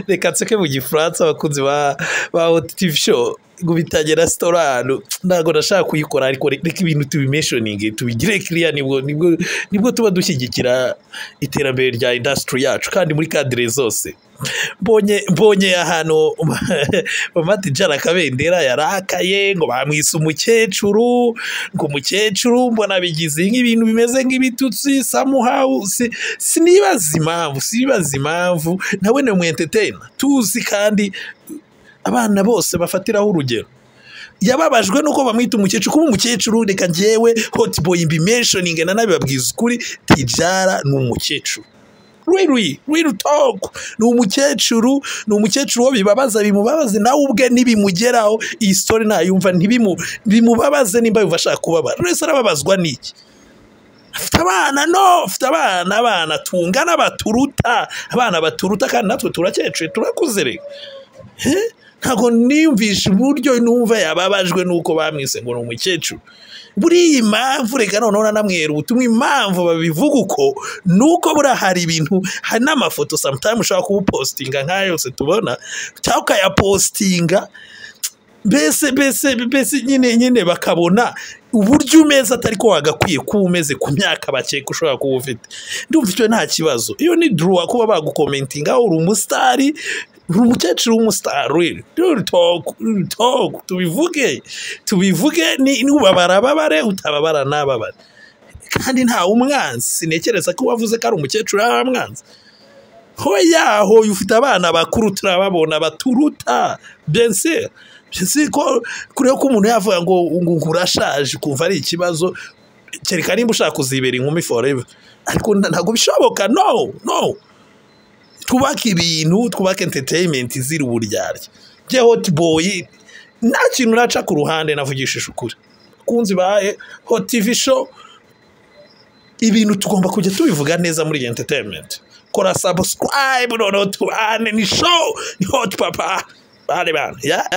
reka nseke mu gifaransa abakunzi ba otitive show ngo bitange resitora ntabwo nashaka kuyikora ariko reka ibintu tubimeshoninge tubigire kiriya nibwo tuba dushyigikira iterambere rya indasitiri yacu kandi muri kadire zose mbonye ahantu mamati jana akabendera yarakaye ngo bamwise umukecuru ngo umukecuru mbona bigize nk'ibintu bimeze nk'ibitutsi samuhawu sinibaza impamvu sinibaza impamvu nawe ni umwentetena tuzi kandi abana bose bafatiraho urugero yababajwe nuko bamwita umukecuru kuba umukecuru reka ngewe hotiboyi mbimenshoninge na nabi babwiza ukuri tijara ni umukecuru rwiri rwirutoko ni umukecuru ni umukecuru wo bibabaza bimubabaze nawe ubwe ntibimugeraho iyi sitori ntayumva ntibimubabaze nimba yumva ashaka kubabara wese arababazwa n'iki afite abana no afite abana abana tungana baturuta abana baturuta kandi natwe turakecuru turakuze reka ntabwo nimvishe uburyo numva yababajwe nuko bamwise ngo ni umukecuru buriya impamvu reka noneho nanamwera ubutumwa impamvu babivuga uko nuko buriya hari ibintu hari n'amafoto samutayimu ushobora kubupositinga nk'aya yose tubona cyangwa ukayapositinga mbese mbese mbese nyine nyine bakabona uburyo umeze atari ko wagakwiye kuba umeze ku myaka bakeka ushobora kuba ufite ndumva icyo nta kibazo iyo ni duruwa kuba bagukomentinga uri umusitari uri umukecuru w'umusitari tubivuge tubivuge nubabara ababare utababara nababare kandi ntawe umwanzi sinekereza ko wavuze ko ari umukecuru yaba amwanzi hoya hoya ufite abana bakuru turababona baturuta bense si ko kureba ko umuntu yavuga ngo urashaje kumva ari ikibazo kereka nimba ushaka kuzibera inkumi foreva ariko ntabwo bishoboka no no twubake ibintu twubake enterinimenti ziri uburyarya bye hoti boyi nta kintu uraca ku ruhande navugishije ukuri kunzi bahe hotivi show ibintu tugomba kujya tubivuga neza muri iyi enterinimenti kora sabusikarayibu noneho tubane ni show ni hoti papa bane bane